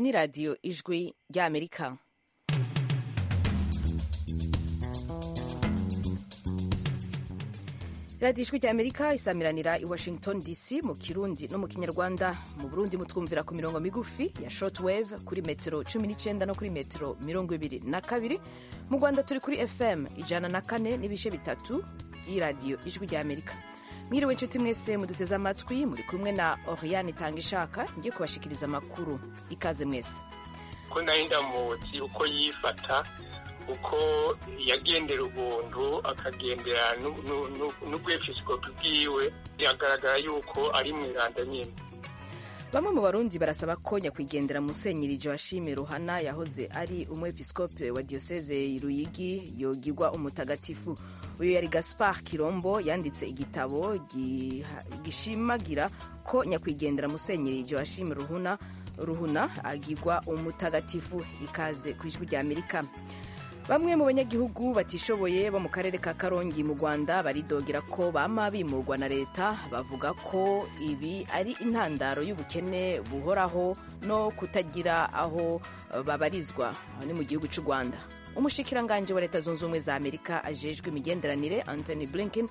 ni radiyo ijwi ry'amerika radiyo ijwi ry'amerika isamiranira i washington dc mu kirundi no mu kinyarwanda mu burundi mutwumvira ku mirongo migufi ya short wave kuri metero 19 no kuri metero 22 mu rwanda turi kuri fm ijana na kane n'ibice bitatu y'iradiyo ijwi ry'amerika mwiriwe inshuti mwese muduteze amatwi muri kumwe na oriyani itanga ishaka ngiye kubashikiriza amakuru ikaze mwese ko nayo indamutsi uko yifata uko yagendera ubuntu akagendera n'ubwepiskopi bwiwe biragaragara yuko ari mu iranda nyine bamwe mu barundi barasaba ko nyakwigendera musenyirije washimye ruhana yahoze ari umwepiskopi wa diyoseze ruyigi yogirwa umutagatifu uyu yari gaspar kirombo yanditse igitabo gishimagira ko nyakwigendera musenyirije washimye ruhuna ruhuna agirwa umutagatifu ikaze ku ijwi rya amerika bamwe mu banyagihugu batishoboye bo mu karere ka karongi mu rwanda baridogera ko bama bimurwa na leta bavuga ko ibi ari intandaro y'ubukene buhoraho no kutagira aho babarizwa ni mu gihugu cy'u rwanda umushikiranganje wa leta zunze ubumwe za amerika ajejwe imigenderanire anthony blinken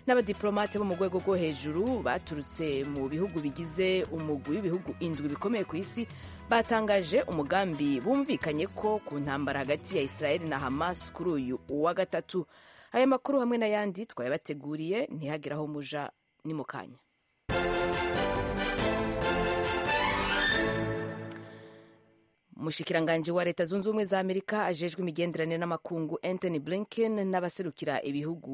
n'abadiplomate bo mu rwego rwo hejuru baturutse mu bihugu bigize umugwi w'ibihugu indwi bikomeye ku isi batangaje umugambi bumvikanye ko ku ntambara hagati ya israel na hamas kuri uyu uwa gatatu aya makuru hamwe n'ayandi twayabateguriye ntihagire aho muja ni mu kanya umushikiranganji wa leta zunze ubumwe za amerika ajejwe imigenderanire n'amakungu anthony blinken n'abaserukira ibihugu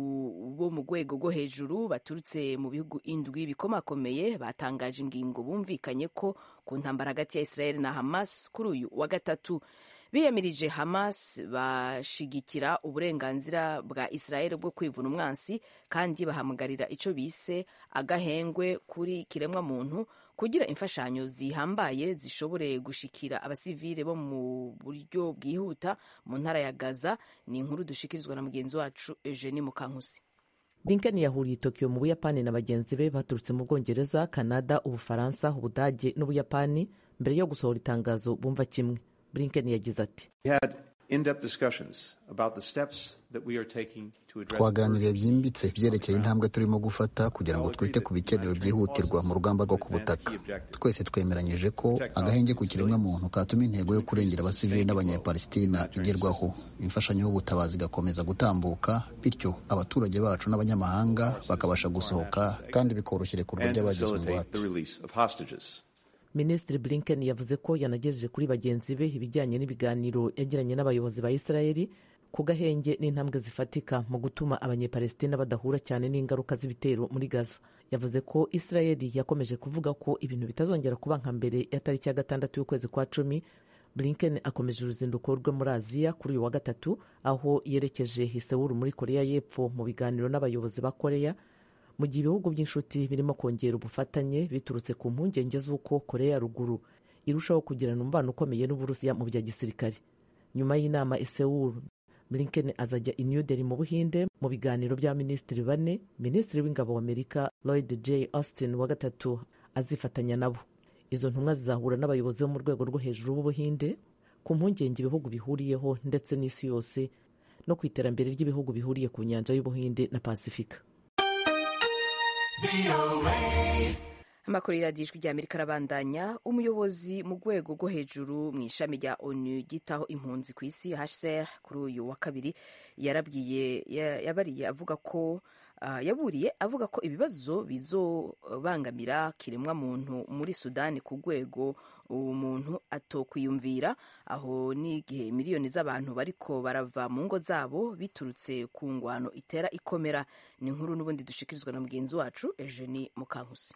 bo mu rwego rwo hejuru baturutse mu bihugu indwi bikomakomeye batangaje ingingo bumvikanye ko ku ntambara hagati ya israel na hamas kuri uyu wa gatatu biyamirije hamas bashigikira uburenganzira bwa israel bwo kwivuna umwansi kandi bahamagarira icyo bise agahengwe kuri kiremwa muntu kugira imfashanyo zihambaye zishobore gushikira abasivile bo mu buryo bwihuta mu ntara ya gaza ni inkuru dushikirizwa na mugenzi wacu eugenie mukankusi Blinken yahuriye i Tokyo mu Buyapani na bagenzi be baturutse mu Bwongereza Kanada Ubufaransa Ubudage n'Ubuyapani mbere yo gusohora itangazo bumva kimwe Blinken yagize ati twaganiriye byimbitse byerekeye intambwe turimo gufata kugira ngo twite ku bikenewe byihutirwa mu rugamba rwo ku butaka twese twemeranyije ko agahenge ku kiremwamuntu katuma intego yo kurengera abasivili n'abanyapalesitina igerwaho imfashanyo y'ubutabazi igakomeza gutambuka bityo abaturage bacu n'abanyamahanga bakabasha gusohoka kandi bikoroshya irekurwa ry'abagize ingwate minisitiri blinken yavuze ko yanagejeje kuri bagenzi be ibijyanye n'ibiganiro yagiranye n'abayobozi ba israeli ku gahenge n'intambwe zifatika mu gutuma abanyepalesitina badahura cyane n'ingaruka z'ibitero muri gaza yavuze ko israeli yakomeje kuvuga ko ibintu bitazongera kuba nka mbere ya tariki ya gatandatu y'ukwezi kwa cumi blinken akomeje uruzinduko rwe muri aziya kuri uyu wa gatatu aho yerekeje hisewuru muri koreya y'epfo mu biganiro n'abayobozi ba koreya mu gihe ibihugu by'inshuti birimo kongera ubufatanye biturutse ku mpungenge z'uko korea ruguru irushaho kugirana umubano ukomeye n'uburusiya mu bya gisirikare nyuma y'inama isewuru blinken azajya i new delhi mu buhinde mu biganiro bya minisitiri bane minisitiri w'ingabo w'amerika lloyd j austin wa gatatu azifatanya nabo izo ntumwa zizahura n'abayobozi bo mu rwego rwo hejuru b'ubuhinde ku mpungenge ibihugu bihuriyeho ndetse n'isi yose no ku iterambere ry'ibihugu bihuriye ku nyanja y'ubuhinde na pasifika amakuru y'iradiyo ijwi ry'amerika arabandanya umuyobozi mu rwego rwo hejuru mu ishami rya onu ryitaho impunzi ku isi hcr kuri uyu wa kabiri yarabwiye yabariye avuga ko yaburiye avuga ko ibibazo bizobangamira kiremwa muntu muri sudani ku rwego umuntu atokwiyumvira aho n'igihe miliyoni z'abantu bariko barava mu ngo zabo biturutse ku ngwano itera ikomera ni inkuru n'ubundi dushikirizwa na mugenzi wacu eugenie mukankusi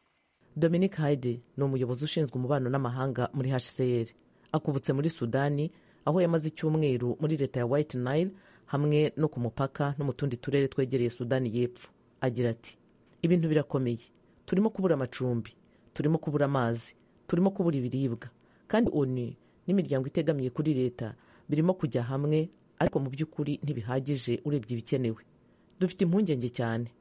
dominic haide ni umuyobozi ushinzwe umubano n'amahanga muri hcr akubutse muri sudani aho yamaze icyumweru muri leta ya white nile hamwe no ku mupaka no mu tundi turere twegereye sudani y'epfo agira ati ibintu birakomeye turimo kubura amacumbi turimo kubura amazi turimo kubura ibiribwa kandi onu n'imiryango itegamiye kuri leta birimo kujya hamwe ariko mu by'ukuri ntibihagije urebye ibikenewe dufite impungenge cyane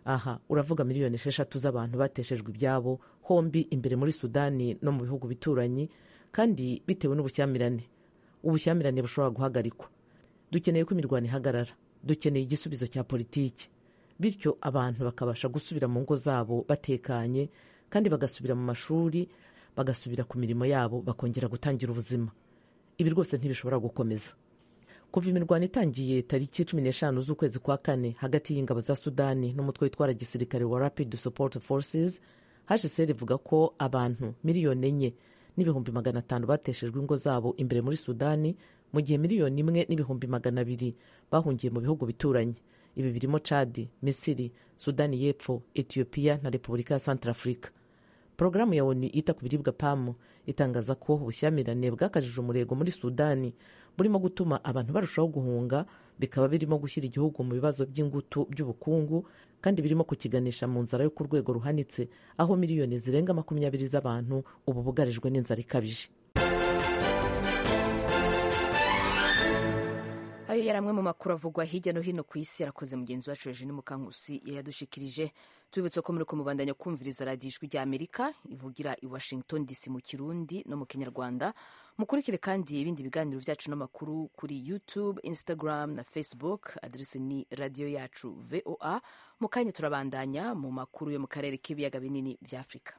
aha uravuga miliyoni esheshatu z'abantu bateshejwe ibyabo hombi imbere muri sudani no mu bihugu bituranyi kandi bitewe n'ubushyamirane ubushyamirane bushobora guhagarikwa dukeneye ko imirwano ihagarara dukeneye igisubizo cya politiki bityo abantu bakabasha gusubira mu ngo zabo batekanye kandi bagasubira mu mashuri bagasubira ku mirimo yabo bakongera gutangira ubuzima ibi rwose ntibishobora gukomeza kuva imirwano itangiye tariki cumi n'eshanu z'ukwezi kwa kane hagati y'ingabo za sudani n'umutwe witwara gisirikare wa rapid support forces hsr ivuga ko abantu miliyoni enye n'ibihumbi magana atanu bateshejwe ingo zabo imbere muri sudani mu gihe miliyoni imwe n'ibihumbi magana abiri bahungiye mu bihugu bituranye ibi birimo chadi misiri sudani y'epfo etiyopiya na repubulika ya santarafurika porogaramu ya onu yita ku biribwa pamu itangaza ko ubushyamirane bwakajije umurego muri sudani burimo gutuma abantu barushaho guhunga bikaba birimo gushyira igihugu mu bibazo by'ingutu by'ubukungu kandi birimo kukiganisha mu nzara yo ku rwego ruhanitse aho miliyoni zirenga makumyabiri z'abantu ubu bugarijwe n'inzara ikabije ayo yari amwe mu makuru avugwa hirya no hino ku isi arakoze mugenzi wacu Eugene Mukankusi yayadushikirije tubibutse ko muri kumubandanya kumviriza radiyo ijwi ry'amerika ivugira i washington dc mu kirundi no mu kinyarwanda mukurikire kandi ibindi biganiro byacu n'amakuru kuri youtube instagram na facebook aderese ni radiyo yacu voa mu kanya turabandanya mu makuru yo mu karere k'ibiyaga binini bya afurika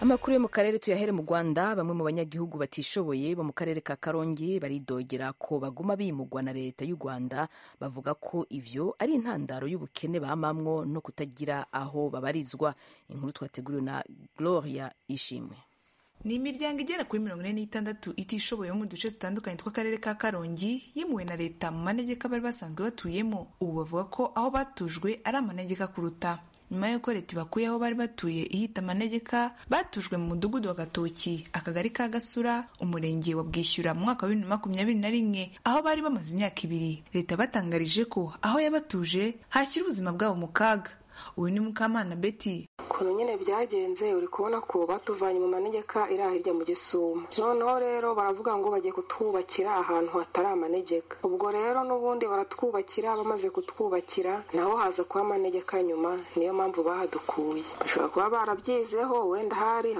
amakuru yo mu karere tuyahere mu rwanda bamwe mu banyagihugu batishoboye bo mu karere ka karongi baridogera ko baguma bimugwa na leta y'u rwanda bavuga ko ivyo ari intandaro y'ubukene bamamwo no kutagira aho babarizwa inkuru twateguriwe na gloria ishimwe ni imiryango igera kuri mirongo ine n'itandatu itishoboye mu duce dutandukanye tw'akarere ka karongi yimuwe na leta mu manegeka bari basanzwe batuyemo ubu bavuga ko aho batujwe ari amanegeka kuruta nyuma y'uko leta ibakuye aho bari batuye ihita amanegeka batujwe mu mudugudu wa gatoki akagari ka gasura umurenge wa bwishyura mu mwaka wa bibiri na makumyabiri na rimwe aho bari bamaze imyaka ibiri leta batangarije ko aho yabatuje hashyira ubuzima bwabo mu kaga uyu ni mukamana beti ukuntu nyine byagenze uri kubona ko batuvanye mu manegeka iri hirya mu gisumo noneho rero baravuga ngo bagiye kutwubakira ahantu hatari amanegeka ubwo rero n'ubundi baratwubakira bamaze kutwubakira naho haza kuba amanegeka nyuma niyo mpamvu bahadukuye bashobora kuba barabyizeho wenda hari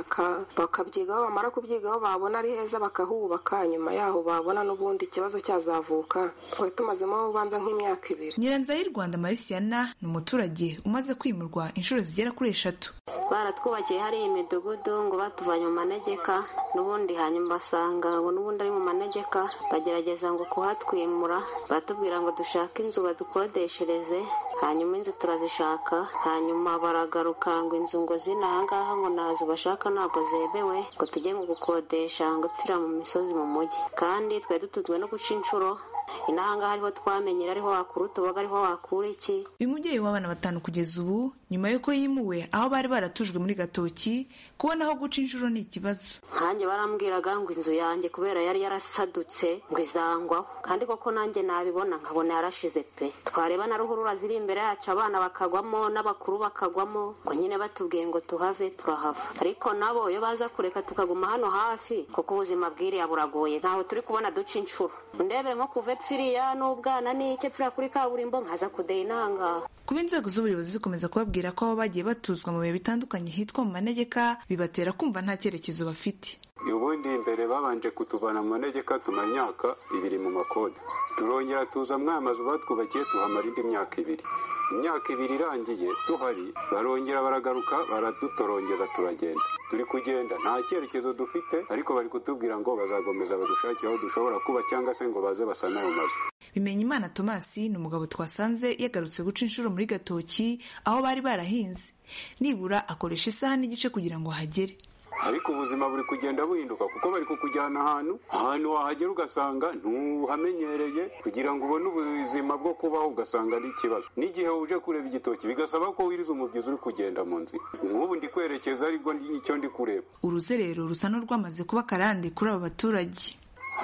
bakabyigaho bamara kubyigaho babona ari heza bakahubaka nyuma yaho babona n'ubundi ikibazo cyazavuka twari tumazemo ubanza nk'imyaka ibiri nyiranzira y'u rwanda marisiyana ni umuturage umaze kwimurwa inshuro zigera kuri eshatu baratwubakiye hari imidugudu ngo batuvanye mu manegeka n'ubundi hanyuma basanga ubu n'ubundi ari mu manegeka bagerageza ngo kuhatwimura baratubwira ngo dushake inzu badukodeshereze hanyuma inzu turazishaka hanyuma baragaruka ngo inzu ngo zina ahangaha ngo nazo bashaka ntabwo zemewe ngo tujye ngo gukodesha ngo upfira mu misozi mu mujyi kandi twari dutunzwe no guca inshuro inahangaha ariho twamenyera ariho wakura utuboga ariho wakura iki uyu mubyeyi w'abana batanu kugeza ubu nyuma y'uko yimuwe aho bari baratujwe muri gatoki kubona aho guca inshuro ni ikibazo nkanjye barambwiraga ngo inzu yanjye kubera yari yarasadutse ngo izangwaho kandi koko nanjye nabibona nkabona yarashize pe twareba na ruhurura ziri imbere yacu abana bakagwamo n'abakuru bakagwamo ngo nyine batubwiye ngo tuhave turahava ariko nabo iyo baza kureka tukaguma hano hafi kuko ubuzima bwiriya buragoye ntaho turi kubona duca inshuro ndebere nko kuve pfiriya n'ubwana n'icye pfiriya kuri kaburimbo nkaza kudeya inangaha kuba inzego z'ubuyobozi zikomeza kubabwira ko abo bagiye batuzwa mu bihe bitandukanye hitwa mu manegeka bibatera kumva nta cyerekezo bafite ubundi imbere babanje kutuvana mu manegeka tumara imyaka ibiri mu makode turongera tuza mwaya mazu batwubakiye tuhamara indi myaka ibiri imyaka ibiri irangiye tuhari barongera baragaruka baradutorongeza turagenda turi kugenda nta cyerekezo dufite ariko bari kutubwira ngo bazakomeza badushakire aho dushobora kuba cyangwa se ngo baze basane ayo mazu bimenyimana tomasi ni umugabo twasanze yagarutse guca inshuro muri gatoki aho bari barahinze nibura akoresha isaha n'igice kugira ngo ahagere ariko ubuzima buri kugenda buhinduka kuko bari kukujyana ahantu ahantu wahagera ugasanga ntuhamenyereye kugira ngo ubone ubuzima bwo kubaho ugasanga ari ikibazo n'igihe uje kureba igitoki bigasaba ko wiriza umubyizi uri kugenda mu nzira nk'ubu ndi kwerekeza aribwo icyo ndi kureba uruze rero rusa n'urwamaze kuba akarande kuri aba baturage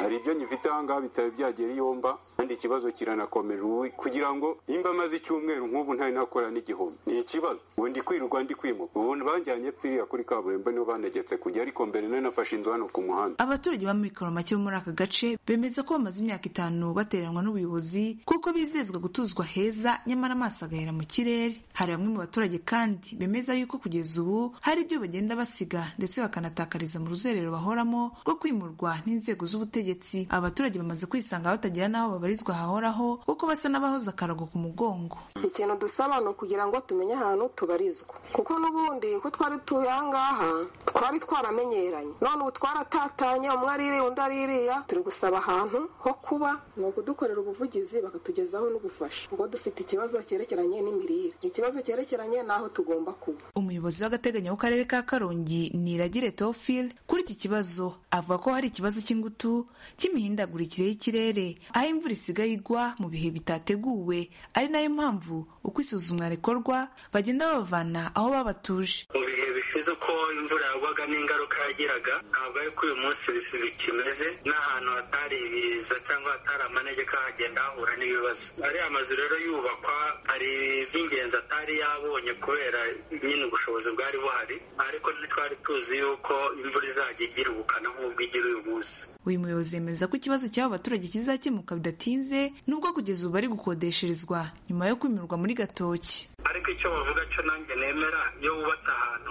hari ibyo nyifite ahangaha bitari byagera iyomba kandi ikibazo kiranakomeje ubu kugira ngo nimba amaze icyumweru nk'ubu ntari nakora n'igihumbi ni ikibazo ubu ndi kwirirwa ndi kwimuka ubu banjyanye pfiriya kuri kaburimbo niho banegetse kujya ariko mbere nari nafashe inzu hano ku muhanda abaturage b'amikoro make bo muri aka gace bemeza ko bamaze imyaka itanu bateranwa n'ubuyobozi kuko bizezwa gutuzwa heza nyamara amaso agahera mu kirere hari bamwe mu baturage kandi bemeza yuko kugeza ubu hari ibyo bagenda basiga ndetse bakanatakariza mu ruzerero bahoramo rwo kwimurwa n'inzego z'ubutegetsi abaturage bamaze kwisanga batagira n'aho babarizwa hahoraho kuko basa n'abahoze akarago ku mugongo ikintu dusaba ni ukugira ngo tumenye ahantu tubarizwa kuko n'ubundi ko twari tuye ahangaha twari twaramenyeranye none ubu twaratatanye umwe ari iriya undi ari iriya turi gusaba ahantu ho kuba ni ukudukorera ubuvugizi bakatugezaho n'ubufasha ubwo dufite ikibazo cyerekeranye n'imirire ikibazo cyerekeranye n'aho tugomba kuba umuyobozi w'agateganyo w'akarere ka karongi niragire tofil kuri iki kibazo avuga ko hari ikibazo cy'ingutu cy'imihindagurikire y'ikirere aho imvura isigaye igwa mu bihe bitateguwe ari nayo mpamvu uko isuzumwa rikorwa bagenda babavana aho babatuje mu bihe bishize uko imvura yagwaga n'ingaruka yagiraga ntabwo ari ko uyu munsi bikimeze n'ahantu hatari ibiza cyangwa hatari amanegeka hagenda hahura n'ibibazo ariya mazu rero yubakwa hari iby'ingenzi atari yabonye kubera nyine ubushobozi bwari buhari ariko ntitwari tuzi yuko imvura izajya igira ubukana nk'ubwo igira uyu munsi uyu muyobozi yemeza ko ikibazo cy'aba baturage kizakemuka bidatinze nubwo kugeza ubu bari gukodesherezwa nyuma yo kwimirwa muri gatoki ariko icyo bavuga cyo nanjye nemera iyo wubatse ahantu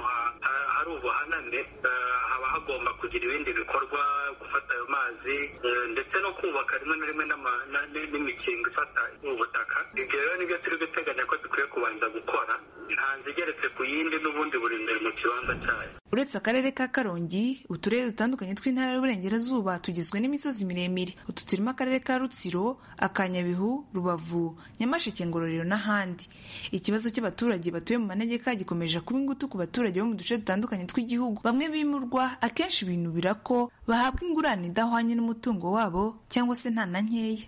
hari ubuhaname haba hagomba kugira ibindi bikorwa gufata ayo mazi ndetse no kubaka rimwe na rimwe n'imikingo ifata ubutaka ibyo rero nibyo turi guteganya ko dukwiye kubanza gukora nta nzu igeretse ku yindi n'ubundi buri nzu mu kibanza cyayo uretse akarere ka karongi uturere dutandukanye tw'intara y'uburengerazuba tugizwe n'imisozi miremire utu turimo akarere ka rutsiro akanyabihu rubavu nyamasheke ngororero n'ahandi ikibazo cy'abaturage batuye mu manegeka gikomeje kuba ingutu ku baturage bo mu duce dutandukanye tw'igihugu bamwe bimurwa akenshi binubira ko bahabwa ingurane idahwanye n'umutungo wabo cyangwa se nta na nkeya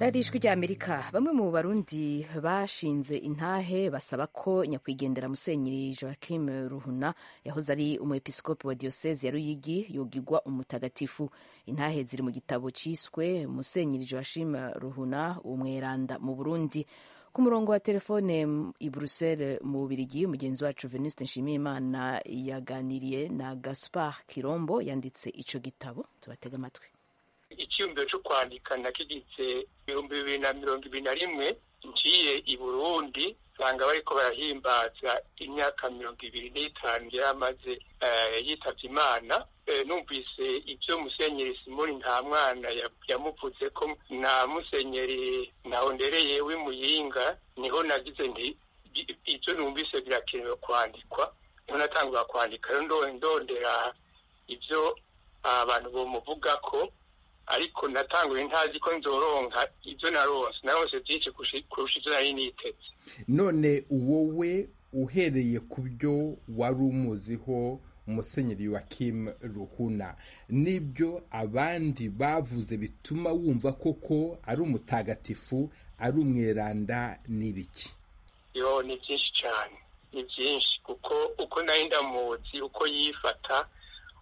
radiyo ijwi ry'amerika bamwe mu barundi bashinze intahe basaba ko nyakwigendera musenyeri joachim ruhuna yahoze ari umuepiskopi wa diyoseze ya ruyigi yogigwa umutagatifu intahe ziri mu gitabo cyiswe musenyeri joachim ruhuna umweranda mu burundi ku murongo wa telefone i buruseli mu bubirigi mugenzi wacu venuste nshimiyimana yaganiriye na gaspar kirombo yanditse icyo gitabo tubatega amatwi icyumviro cyo kwandika nakigitse ibihumbi bibiri na mirongo ibiri na rimwe ngiye i burundi usanga bariko barahimbaza imyaka mirongo ibiri n'itanu yari amaze yitabye imana numvise ibyo musenyeri simoni nta mwana yamuvuze ko na musenyeri ntahondereye w'imuyinga niho nagize nti ibyo numvise birakenewe kwandikwa niho natangura kwandika ndondera ibyo abantu bamuvuga ko ariko natanguye ntazi ko nzoronka ibyo narose narose byinshi kurusha ibyo nari niteze none wowe uhereye ku byo wari umuziho umusenyeri wa Kim ruhuna n'ibyo abandi bavuze bituma wumva koko ari umutagatifu ari umweranda n'ibiki yo ni byinshi cyane ni byinshi kuko uko nari ndamuzi uko yifata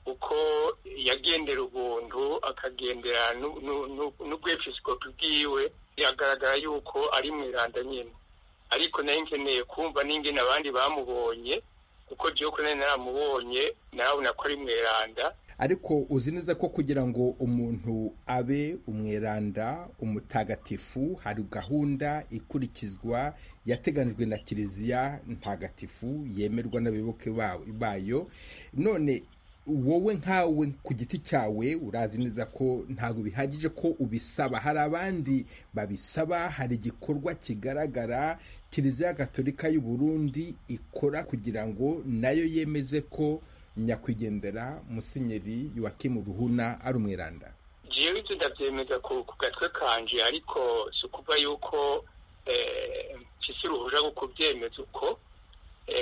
uko yagendera ubuntu akagendera n'ubwepiskopi bwiwe biragaragara yuko ari mu iranda nyine ariko nari nkeneye kumva n'ingene abandi bamubonye kuko byuko nari naramubonye narabona ko ari mu iranda ariko uzi neza ko kugira ngo umuntu abe umweranda umutagatifu hari gahunda ikurikizwa yateganijwe na kiliziya ntagatifu yemerwa n'abayoboke bayo none wowe nkawe ku giti cyawe urazi neza ko ntabwo bihagije ko ubisaba hari abandi babisaba hari igikorwa kigaragara kiliziya gatolika y'u Burundi ikora kugira ngo nayo yemeze ko nyakwigendera musenyeri Yoakimu Ruhuna ari umwiranda ngiye ibyo ndabyemeza ku gatwe kanje ariko si ukuvuga yuko mpyisi uruhuja rwo kubyemeza uko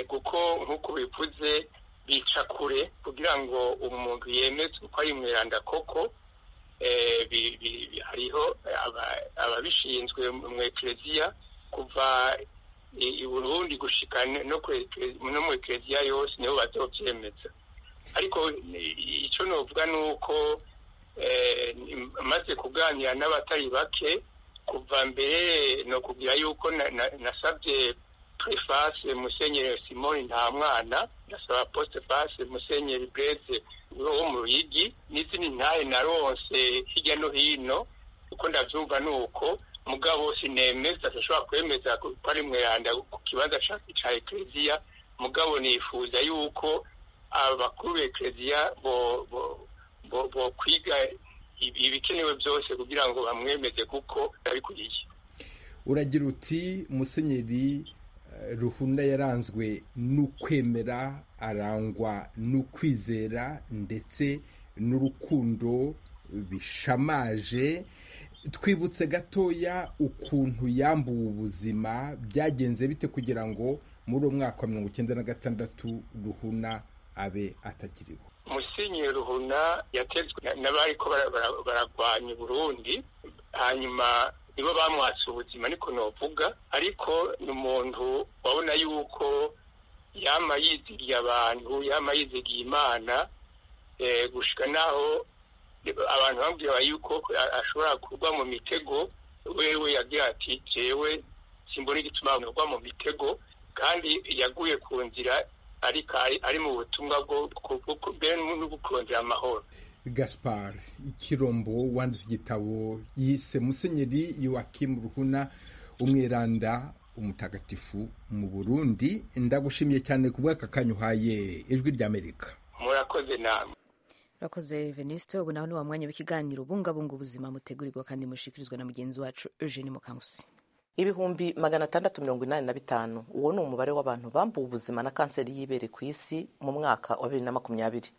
kuko nk'uko bivuze bica kure kugira ngo umuntu yemeze uko ari umweranda koko hariho ababishinzwe mu ekereziya kuva i burundi gushika no mu ekereziya yose nibo bazobyemeza ariko icyo novuga ni uko maze kuganira n'abatari bake kuva mbere ni ukubwira yuko nasabye prefase musenyeri simoni nta mwana ndasaba postefase musenyeri breze wo mu ruyigi n'izindi ntahe naronse hirya no hino uko ndabyumva ni uko mugabo sinemeza adashobora kwemeza ko ari mweranda ku kibanza cya ekereziya mugabo nifuza yuko abakuru b'ekereziya bo kwiga ibikenewe byose kugira ngo bamwemeze kuko abikuriye uragira uti musenyeri ruhunda yaranzwe n'ukwemera arangwa n'ukwizera ndetse n'urukundo bishamaje twibutse gatoya ukuntu yambuwe ubuzima byagenze bite kugira ngo muri uwo mwaka wa mirongo icyenda na gatandatu ruhuna abe atakiriho musenyeri ruhuna yatezwe n'abariko baragwanya uburundi hanyuma nibo bamwatse ubuzima niko novuga ariko ni umuntu wabona yuko yama yizigiye abantu yama yizigiye imana gushika naho abantu bambwira yuko ashobora kugwa mu mitego wewe yagira ati jewe simbona igituma agwa mu mitego kandi yaguye ku nzira ariko ari mu butumwa bwo mbere n'ubukurondera amahoro gaspar ikirombo wanditse igitabo yise musenyeri yowakimu ruhuna umwiranda umutagatifu mu burundi ndagushimiye cyane ku bw'aka kanyuhaye ijwi ry'amerika murakoze nawe murakoze venisito ubu nawe ni wa mwanya w'ikiganiro ubungabunga ubuzima mutegurirwa kandi mushikirizwa na mugenzi wacu eugene mukangusi ibihumbi magana atandatu mirongo inani na bitanu uwo ni umubare w'abantu bambuwe ubuzima na kanseri y'ibere ku isi mu mwaka wa bibiri na makumyabiri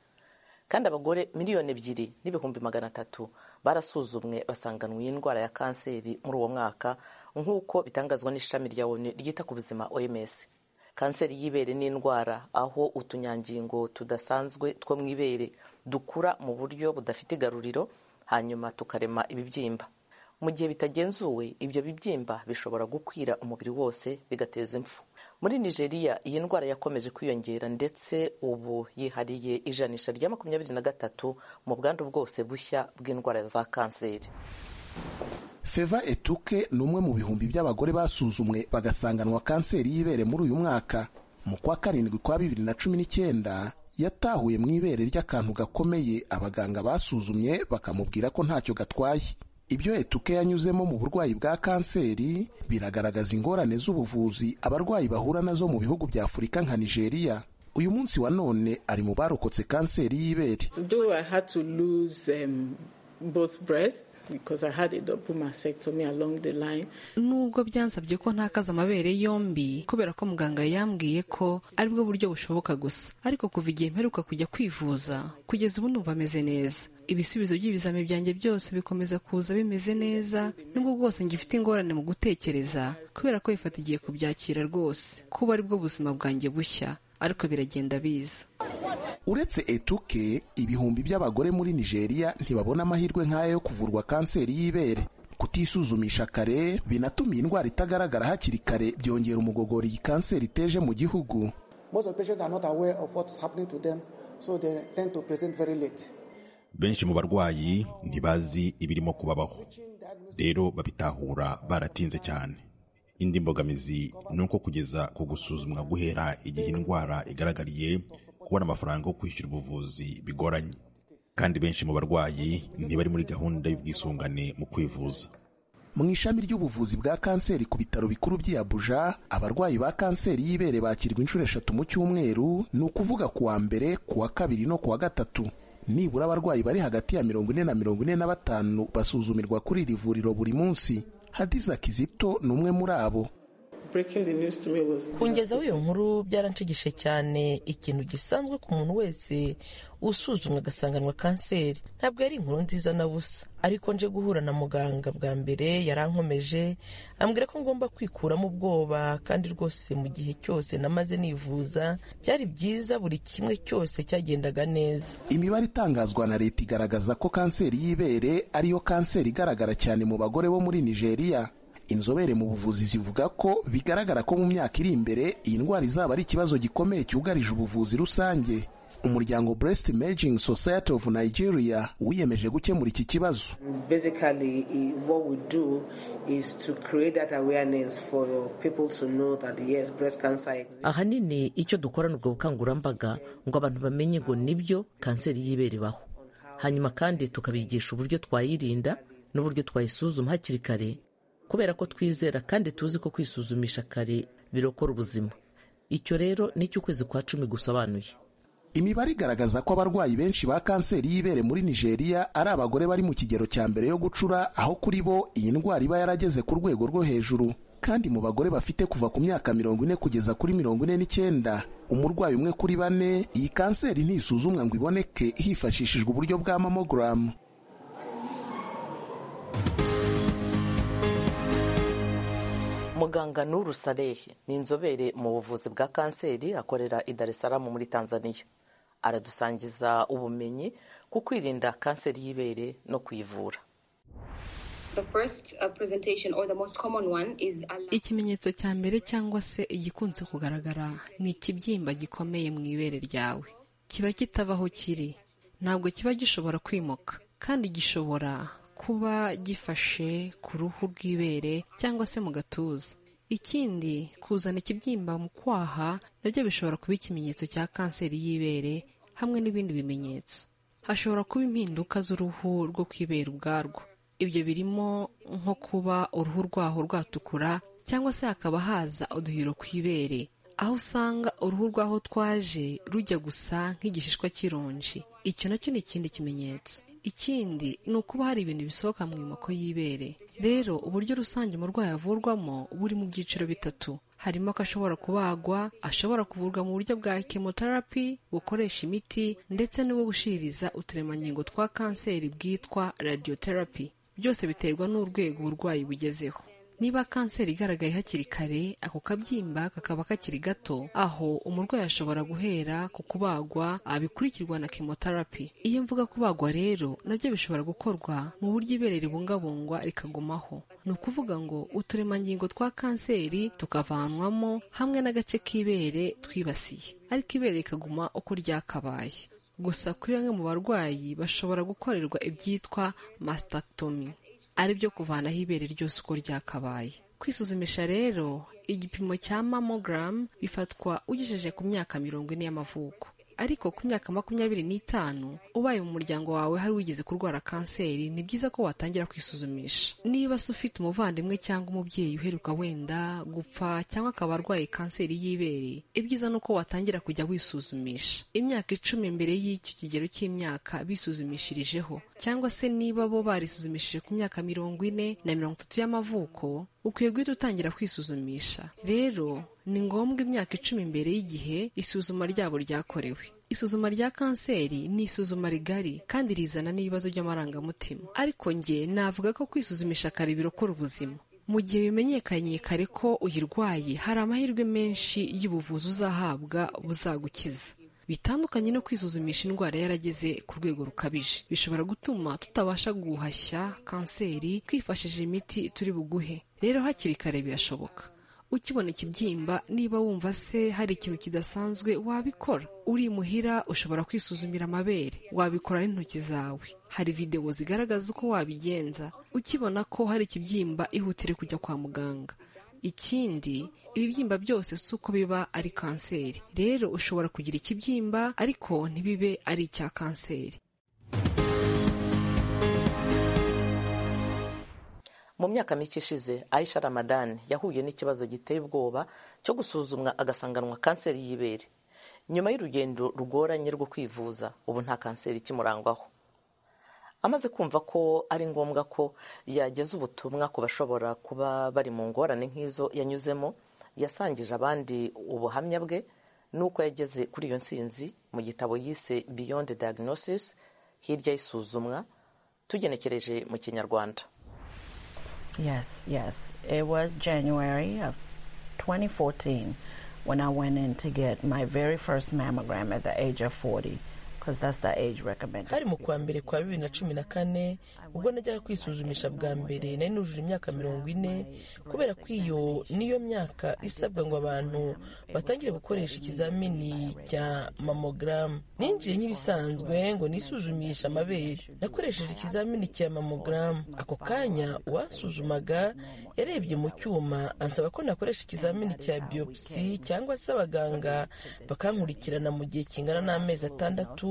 kandi abagore miliyoni ebyiri n'ibihumbi magana atatu barasuzumwe basanganwa iyi ndwara ya kanseri muri uwo mwaka nk'uko bitangazwa n'ishami rya onu ryita ku buzima oms kanseri y'ibere ni indwara aho utunyangingo tudasanzwe two mu ibere dukura mu buryo budafite igaruriro hanyuma tukarema ibibyimba mu gihe bitagenzuwe ibyo bibyimba bishobora gukwira umubiri wose bigateza impfu muri nigeria iyi ndwara yakomeje kwiyongera ndetse ubu yihariye ijanisha rya makumyabiri na gatatu mu bwandu bwose bushya bw'indwara za kanseri feva etuke ni umwe mu bihumbi by'abagore basuzumwe bagasanganwa kanseri y'ibere muri uyu mwaka mu kwa karindwi kwa bibiri na cumi n'icyenda yatahuye mu ibere ry'akantu gakomeye abaganga basuzumye bakamubwira ko ntacyo gatwaye ibyo etuke yanyuzemo mu burwayi bwa kanseri biragaragaza ingorane z'ubuvuzi abarwayi bahura nazo mu bihugu bya afurika nka nigeria uyu munsi wa none ari mu barokotse kanseri y'ibere nubwo byansabye ko ntakaza amabere yombi kubera ko muganga yambwiye ko aribwo buryo bushoboka gusa ariko kuva igihe mperuka kujya kwivuza kugeza ubu numva ameze neza ibisubizo by'ibizami byanjye byose bikomeza kuza bimeze neza nubwo bwose ngifite ingorane mu gutekereza kubera ko bifata igihe kubyakira rwose kuba aribwo buzima bwanjye bushya ariko biragenda biza uretse etuke ibihumbi by'abagore muri nigeria ntibabona amahirwe nk'ayo yo kuvurwa kanseri y'ibere kutisuzumisha kare binatuma iyi ndwara itagaragara hakiri kare byongera umugogoro iyi kanseri iteje mu gihugu benshi mu barwayi ntibazi ibirimo kubabaho rero babitahura baratinze cyane indi mbogamizi ni uko kugeza ku gusuzumwa guhera igihe indwara igaragariye kubona amafaranga yo kwishyura ubuvuzi bigoranye kandi benshi mu barwayi ntibari muri gahunda y'ubwisungane mu kwivuza mu ishami ry'ubuvuzi bwa kanseri ku bitaro bikuru by'i Abuja abarwayi ba kanseri y'ibere bakirwa inshuro eshatu mu cyumweru ni ukuvuga ku wa mbere ku wa kabiri no ku wa gatatu nibura abarwayi bari hagati ya mirongo ine na mirongo ine na batanu basuzumirwa kuri iri vuriro buri munsi hadiza kizito ni umwe muri abo kungezaho iyo nkuru byaranshigishe cyane ikintu gisanzwe ku muntu wese usuzumwa agasanganwa kanseri ntabwo yari inkuru nziza na busa ariko nje guhura na muganga bwa mbere yarankomeje ambwira ko ngomba kwikuramo ubwoba kandi rwose mu gihe cyose namaze nivuza byari byiza buri kimwe cyose cyagendaga neza imibare itangazwa na leta igaragaza ko kanseri y'ibere ariyo kanseri igaragara cyane mu bagore bo muri nigeria inzobere mu buvuzi zivuga ko bigaragara ko mu myaka iri imbere iyi ndwara izaba ari ikibazo gikomeye cyugarije ubuvuzi rusange umuryango breast imaging society of nigeria wiyemeje gukemura iki kibazo ahanini icyo dukorana ubwo bukangurambaga ngo abantu bamenye ngo nibyo kanseri y'ibere ibaho hanyuma kandi tukabigisha uburyo twayirinda n'uburyo twayisuzuma hakiri kare kubera ko twizera kandi tuzi ko kwisuzumisha kare birokora ubuzima icyo rero nicyo ukwezi kwa cumi gusobanuye imibare igaragaza ko abarwayi benshi ba kanseri y'ibere muri nigeria ari abagore bari mu kigero cya mbere yo gucura aho kuri bo iyi ndwara iba yarageze ku rwego rwo hejuru kandi mu bagore bafite kuva ku myaka mirongo ine kugeza kuri mirongo ine n'icyenda umurwayi umwe kuri bane iyi kanseri ntisuzumwa ngo iboneke hifashishijwe uburyo bwa mamogaramu muganga nuru sarehe ni inzobere mu buvuzi bwa kanseri akorera i dar es salaam muri tanzania aradusangiza ubumenyi ku kwirinda kanseri y'ibere no kuyivura ikimenyetso cya mbere cyangwa se igikunze kugaragara ni ikibyimba gikomeye mu ibere ryawe kiba kitava aho kiri ntabwo kiba gishobora kwimuka kandi gishobora kuba gifashe ku ruhu rw'ibere cyangwa se mu gatuza ikindi kuzana ikibyimba mu kwaha nabyo bishobora kuba ikimenyetso cya kanseri y'ibere hamwe n'ibindi bimenyetso hashobora kuba impinduka z'uruhu rwo kwibera ubwarwo ibyo birimo nko kuba uruhu rwaho rwatukura cyangwa se hakaba haza uduhiro ku ibere aho usanga uruhu rwaho twaje rujya gusa nk'igishishwa cy'ironji icyo nacyo ni ikindi kimenyetso ikindi ni ukuba hari ibintu bisohoka mu moko y'ibere rero uburyo rusange umurwayi avurwamo buri mu byiciro bitatu harimo ko ashobora kubagwa ashobora kuvurwa mu buryo bwa chemotherapy bukoresha imiti ndetse n'ubwo gushiririza uturemangingo twa kanseri bwitwa radiotherapy byose biterwa n'urwego uburwayi bugezeho niba kanseri igaragaye hakiri kare ako kabyimba kakaba kakiri gato aho umurwayi ashobora guhera ku kubagwa abikurikirwa na chemotherapy iyo mvuga kubagwa rero nabyo bishobora gukorwa mu buryo ibere ribungabungwa rikagumaho ni ukuvuga ngo uturemangingo twa kanseri tukavanwamo hamwe n'agace k'ibere twibasiye ariko ibere rikaguma uko ryakabaye gusa kuri bamwe mu barwayi bashobora gukorerwa ibyitwa mastectomy ari byo kuvanaho ibere ryose uko ryakabaye kwisuzumisha rero igipimo cya mamogaramu bifatwa ugejeje ku myaka mirongo ine y'amavuko ariko ku myaka makumyabiri n'itanu ubaye mu muryango wawe hari wigeze kurwara kanseri ni byiza ko watangira kwisuzumisha niba se ufite umuvandimwe cyangwa umubyeyi uheruka wenda gupfa cyangwa akaba arwaye kanseri y'ibere ibyiza ni uko watangira kujya wisuzumisha imyaka icumi mbere y'icyo kigero cy'imyaka bisuzumishirijeho cyangwa se niba bo barisuzumishije ku myaka mirongo ine na mirongo itatu y'amavuko ukwiye guhita utangira kwisuzumisha rero ni ngombwa imyaka icumi mbere y'igihe isuzuma ryabo ryakorewe isuzuma rya kanseri ni isuzuma rigari kandi rizana n'ibibazo by'amarangamutima ariko njye navuga ko kwisuzumisha kare birokora ubuzima mu gihe bimenyekanye kare ko uyirwaye hari amahirwe menshi y'ubuvuzi uzahabwa buzagukiza bitandukanye no kwisuzumisha indwara yarageze ku rwego rukabije bishobora gutuma tutabasha guhashya kanseri twifashishije imiti turi buguhe rero hakiri kare birashoboka ukibona ikibyimba niba wumva se hari ikintu kidasanzwe wabikora uri imuhira ushobora kwisuzumira amabere wabikora n'intoki zawe hari videwo zigaragaza uko wabigenza ukibona ko hari ikibyimba ihutire kujya kwa muganga ikindi ibibyimba byose si uko biba ari kanseri rero ushobora kugira ikibyimba ariko ntibibe ari icya kanseri mu myaka mike ishize aisha ramadani yahuye n'ikibazo giteye ubwoba cyo gusuzumwa agasanganwa kanseri y'ibere nyuma y'urugendo rugoranye rwo kwivuza ubu nta kanseri ikimurangwaho amaze kumva ko ari ngombwa ko yageza ubutumwa ku bashobora kuba bari mu ngorane nk'izo yanyuzemo yasangije abandi ubuhamya bwe n'uko yageze kuri iyo nsinzi mu gitabo yise beyond diagnosis hirya y'isuzumwa tugenekereje mu kinyarwanda Yes, yes. It was January of 2014 when I went in to get my very first mammogram at the age of 40. because that's the age recommended. hari mu kwa mbere kwa bibiri na cumi na kane ubwo najyaga kwisuzumisha bwa mbere nari nujuje imyaka mirongo ine kubera ko iyo niyo myaka isabwa ngo abantu batangire gukoresha ikizamini cya mamogaramu ninjiye nk'ibisanzwe ngo nisuzumishe amabere nakoresheje ikizamini cya mamogaramu ako kanya uwansuzumaga yarebye mu cyuma ansaba ko nakoresha ikizamini cya biyopsi cyangwa se abaganga bakankurikirana mu gihe kingana n'amezi atandatu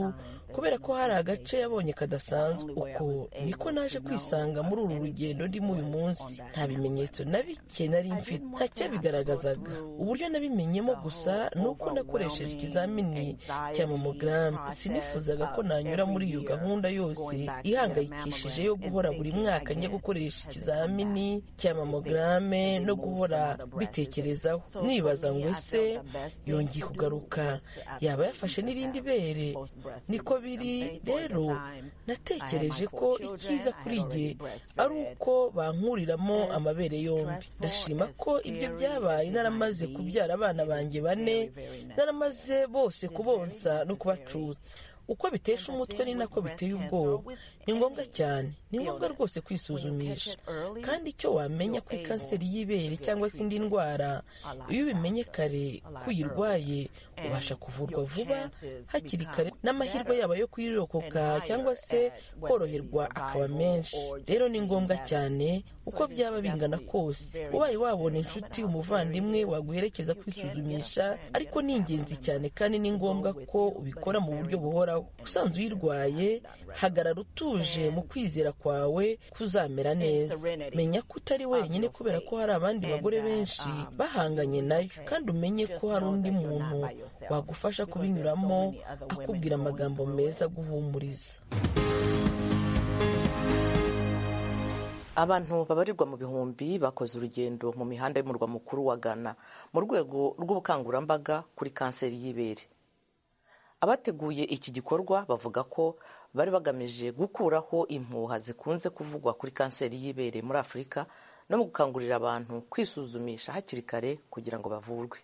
kubera ko hari agace yabonye kadasanzwe uko niko naje kwisanga muri uru rugendo ndimo uyu munsi nta bimenyetso na bike nari mfite nta cyabigaragazaga uburyo nabimenyemo gusa ni uko nakoresheje ikizamini cya mamogaramu sinifuzaga ko nanyura muri iyo gahunda yose ihangayikishije yo guhora buri mwaka njya gukoresha ikizamini cya mamogaramu no guhora bitekerezaho nibaza ngo ese yongeye kugaruka yaba yafashe n'irindi bere niko biri rero natekereje ko icyiza kuri jye ari uko bankuriramo amabere yombi ndashima ko ibyo byabaye naramaze kubyara abana banjye bane naramaze bose kubonsa no kubacutsa uko bitesha umutwe ni nako biteye ubwoba ni ngombwa cyane ni ngombwa rwose kwisuzumisha kandi icyo wamenya kuri kanseri y'ibere cyangwa se indi ndwara iyo ubimenye kare ko uyirwaye ubasha kuvurwa vuba hakiri kare n'amahirwe yaba yo kuyirokoka cyangwa se koroherwa akaba menshi rero ni ngombwa cyane uko byaba bingana kose ubaye wabona inshuti umuvandimwe waguherekeza kwisuzumisha ariko ni ingenzi cyane kandi ni ngombwa ko ubikora mu buryo buhoraho usanzwe uyirwaye hagarara utuje mu kwizera kwawe kuzamera neza menya ko utari wenyine kubera ko hari abandi bagore benshi bahanganye nayo kandi umenye ko hari undi muntu wagufasha kubinyuramo akubwira amagambo meza aguhumuriza abantu babarirwa mu bihumbi bakoze urugendo mu mihanda y'umurwa mukuru wa ghana mu rwego rw'ubukangurambaga kuri kanseri y'ibere abateguye iki gikorwa bavuga ko bari bagamije gukuraho impuha zikunze kuvugwa kuri kanseri y'ibere muri afurika no mu gukangurira abantu kwisuzumisha hakiri kare kugira ngo bavurwe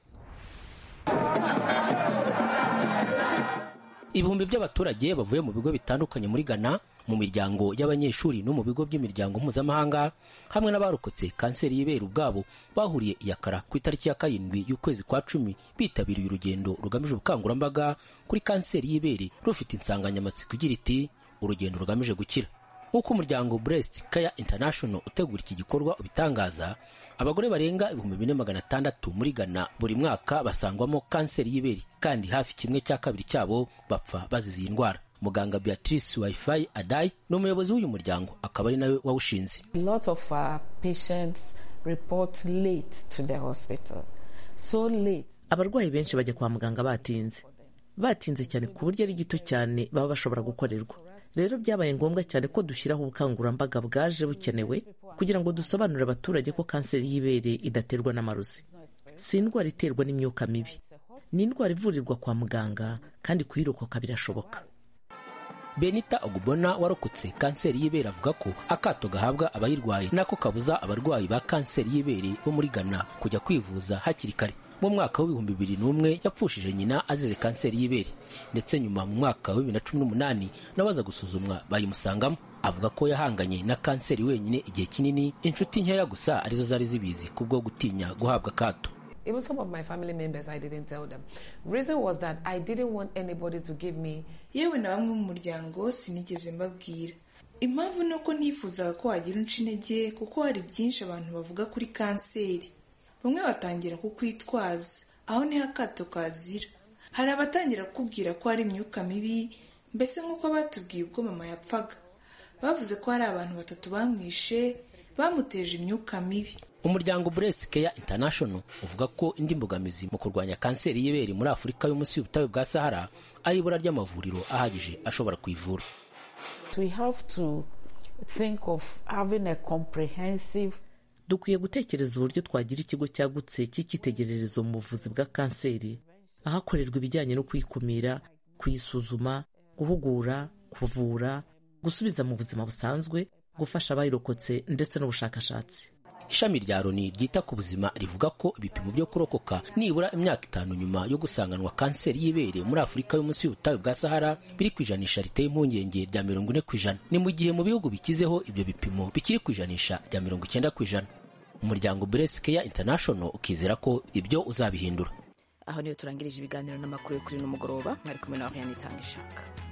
ibihumbi by'abaturage bavuye mu bigo bitandukanye muri ghana mu miryango y'abanyeshuri no mu bigo by'imiryango mpuzamahanga hamwe n'abarokotse kanseri y'ibere ubwabo bahuriye iyakara ku itariki ya karindwi y'ukwezi kwa cumi bitabiriye urugendo rugamije ubukangurambaga kuri kanseri y'ibere rufite insanganyamatsiko igira iti urugendo rugamije gukira nk'uko umuryango Breast Care International utegura iki gikorwa ubitangaza abagore barenga ibihumbi bine magana atandatu muri Ghana buri mwaka basangwamo kanseri y'ibere kandi hafi kimwe cya kabiri cyabo bapfa bazize iyi ndwara muganga beatrice wifi adai ni umuyobozi w'uyu muryango akaba ari nawe wawushinze abarwayi benshi bajya kwa muganga batinze batinze cyane ku buryo ari gito cyane baba bashobora gukorerwa rero byabaye ngombwa cyane ko dushyiraho ubukangurambaga bwaje bukenewe kugira ngo dusobanurire abaturage ko kanseri y'ibere idaterwa n'amarozi si indwara iterwa n'imyuka mibi ni indwara ivurirwa kwa muganga kandi kuyirokoka birashoboka benita ogubona warokotse kanseri y'ibere avuga ko akato gahabwa abayirwaye nako kabuza abarwayi ba kanseri y'ibere bo muri ghana kujya kwivuza hakiri kare mu mwaka w'ibihumbi bibiri n'umwe yapfushije nyina azize kanseri y'ibere ndetse nyuma mu mwaka wa bibiri na cumi n'umunani nawe aza gusuzumwa bayimusangamo avuga ko yahanganye na kanseri wenyine igihe kinini inshuti nkeya gusa arizo zari zibizi kubwo gutinya guhabwa akato even some of my family members i didn't tell them reason was that i didn't want anybody to give me yewe na bamwe mu muryango sinigeze mbabwira impamvu ni uko ntifuzaga ko wagira unca intege kuko hari byinshi abantu bavuga kuri kanseri bamwe batangira kukwitwaza aho niho akato kazira hari abatangira kukubwira ko hari imyuka mibi mbese nk'uko batubwiye ubwo mama yapfaga bavuze ko hari abantu batatu bamwishe bamuteje imyuka mibi umuryango Breast Care International uvuga ko indi mbogamizi mu kurwanya kanseri y'ibere muri Afurika yo munsi y'ubutayu bwa Sahara ari ibura ry'amavuriro ahagije ashobora kuyivura dukwiye gutekereza uburyo twagira ikigo cyagutse cy'icyitegererezo mu buvuzi bwa kanseri ahakorerwa ibijyanye no kuyikumira kuyisuzuma guhugura kuvura gusubiza mu buzima busanzwe gufasha abayirokotse ndetse n'ubushakashatsi ishami rya loni ryita ku buzima rivuga ko ibipimo byo kurokoka nibura imyaka itanu nyuma yo gusanganwa kanseri y'ibere muri afurika yo munsi y'ubutayu bwa sahara biri ku ijanisha riteye impungenge rya mirongo ine ku ijana ni mu gihe mu bihugu bikizeho ibyo bipimo bikiri ku ijanisha rya mirongo icyenda ku ijana umuryango Breast Care International ukizera ko ibyo uzabihindura aho niyo turangirije ibiganiro n'amakuru yo kuri uno mugoroba mwari kumwe na Oriane Itangishaka